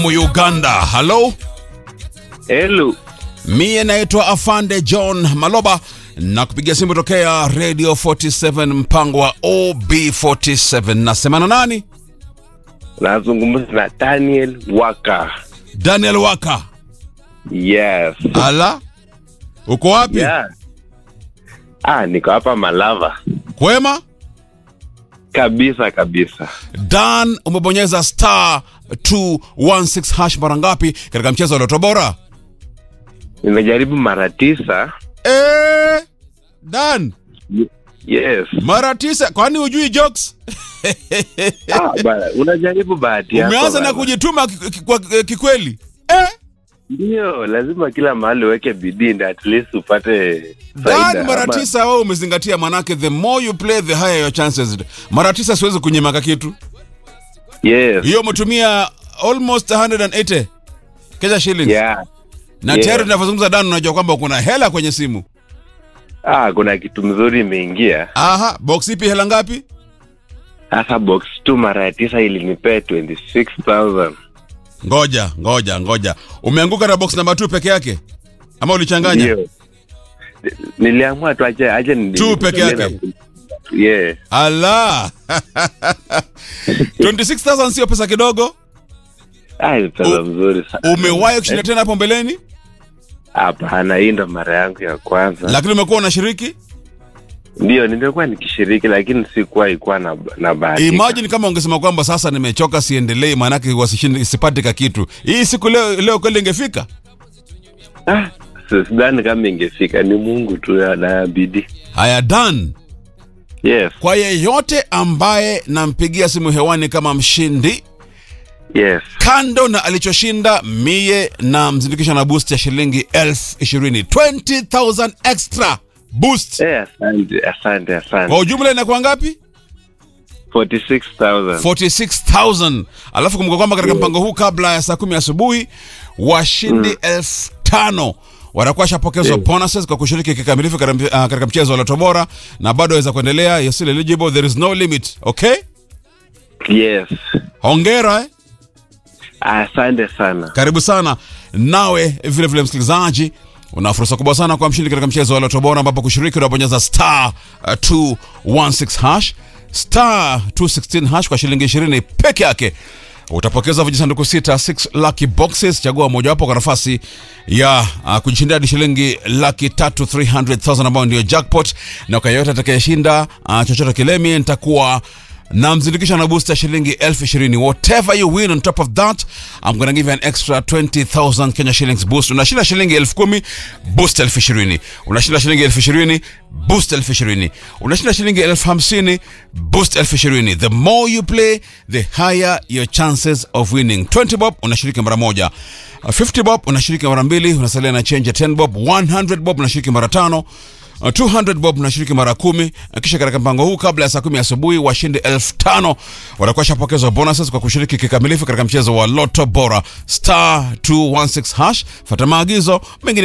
Uganda. Halo, Hello. mie naitwa Afande John Maloba na kupigia simu tokea Radio 47 mpango wa OB47. Nasemana nani? Nazungumza na Daniel Waka. Daniel Waka. Yes. Ala, uko wapi? Yeah. Ah, niko hapa Malava. Kwema? Kabisa kabisa. Dan, umebonyeza star 216 hash mara ngapi katika mchezo wa Loto Bora? Nimejaribu mara tisa. Eh, Dan, Yes. mara tisa. Kwani hujui jokes? Ah, bana, unajaribu bahati yako. Umeanza na bana. kujituma ki- ki- kwa eh, kikweli. Eh, Ndio, lazima kila mahali uweke bidii ndio at least upate faida. Dan, mara Ama- tisa wewe umezingatia, manake the more you play the higher your chances. Mara tisa siwezi kunyimaka kitu. Yes. Hiyo umetumia almost 180 Kenya shillings. Yeah. Na yeah. tayari tunavyozungumza Dan, unajua kwamba kuna hela kwenye simu. Ah, kuna kitu mzuri imeingia. Aha, box ipi hela ngapi? Sasa box tu mara ya tisa ilinipea 26000. Ngoja, ngoja, ngoja. Umeanguka na box namba 2 peke yake? Ama ulichanganya? Ndio. Niliamua tu aje aje ni Tu peke yake? Yeah. Ala. 26,000 sio pesa kidogo. Ah, ni pesa U- mzuri sana. Umewahi kushinda tena hapo mbeleni? Hapana, hii ndo mara yangu ya kwanza. Lakini umekuwa unashiriki? Ndio, nimekuwa nikishiriki lakini sikuwa ikuwa na, na bahati. Imagine kama ungesema kwamba sasa nimechoka siendelei maanake wasishinde sipati ka kitu. Hii siku leo leo kweli ingefika? Ah, si- sidhani kama ingefika, ni Mungu tu na- na bidii. Haya done. Yes, Kwa yeyote ambaye nampigia simu hewani kama mshindi yes. kando na alichoshinda mie na mzindikisha na boost ya shilingi elfu ishirini 20,000 extra boost Eh, asante, asante, asante. kwa ujumla inakuwa ngapi 46,000. 46000 alafu kumbuka kwamba katika mpango huu kabla ya saa kumi asubuhi washindi elfu tano watakuwa shapokezwa Yeah. bonuses kwa kushiriki kikamilifu katika uh, katika mchezo wa Loto Bora na bado waweza kuendelea you're still eligible there is no limit okay Yes. hongera eh? Asante sana. karibu sana nawe vile vile msikilizaji una fursa kubwa sana kwa mshindi katika mchezo wa Loto Bora ambapo kushiriki unabonyeza star uh, 216 hash star 216 hash kwa shilingi 20 peke yake utapokeza vijisanduku sita 6 lucky boxes chagua mojawapo kwa nafasi ya uh, kujishindia hadi shilingi laki tatu 300000 ambayo ndio jackpot na kwa yeyote atakayeshinda uh, chochote kilemi nitakuwa na mzindikisha na booster shilingi elfu ishirini whatever you win on top of that I'm gonna give you an extra 20000 Kenya shillings boost unashinda shilingi elfu kumi boost elfu ishirini unashinda shilingi elfu ishirini boost elfu ishirini unashinda shilingi elfu hamsini boost elfu ishirini the more you play the higher your chances of winning 20 bob unashiriki mara moja Uh, 50 bob unashiriki mara mbili unasalia na change ya 10 bob 100 bob unashiriki mara tano Uh, 200 bob unashiriki mara kumi Uh, kisha katika mpango huu kabla ya saa kumi asubuhi washindi elfu tano watakuwa shapokezwa bonuses kwa kushiriki kikamilifu katika mchezo wa loto bora star 216 hash fata maagizo mengine